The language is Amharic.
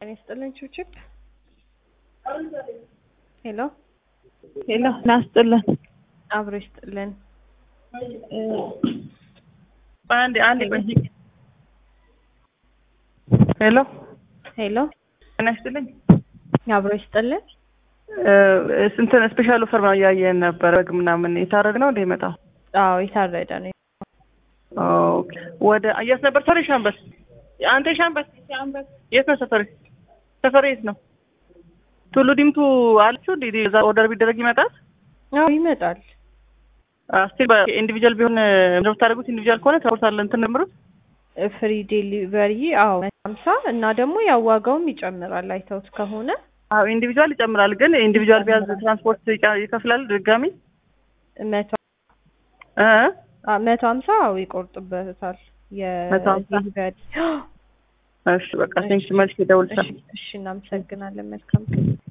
ጤና ይስጥልን ቹችፕ ሄሎ ሄሎ ናስጥልን አብሮ ይስጥልን አንድ አንድ ሄሎ ሄሎ ጤና ይስጥልኝ አብሮ ይስጥልን ስንትን ስፔሻል ኦፈር ነው እያየን ነበር በግ ምናምን የታረድ ነው እንደ ይመጣው አዎ የታረደ ነው ኦኬ ወደ የት ነበር ሰፈር ሻምበል አንተ ሻምበል የት ነው ሰፈር ሰፈር የት ነው ቱሉ ዲምቱ አለችው እንዴ እዛ ኦርደር ቢደረግ ይመጣል አዎ ይመጣል ስቲል በኢንዲቪጁዋል ቢሆን ምንድነው የምታደርጉት ኢንዲቪጁዋል ከሆነ ትራንስፖርት አለ እንትን ጀምሩት ፍሪ ዴሊቨሪ አዎ ሀምሳ እና ደግሞ ያው ዋጋውም ይጨምራል አይተውት ከሆነ አዎ ኢንዲቪጁዋል ይጨምራል ግን ኢንዲቪጁዋል ቢያዝ ትራንስፖርት ይከፍላል ድጋሚ መቶ እ መቶ ሀምሳ አዎ ይቆርጥበታል መቶ ሀምሳ? የዴሊቨሪ እሺ በቃ ቴንክስ መልስ ይደውልሻል እሺ እናመሰግናለን መልካም ቀን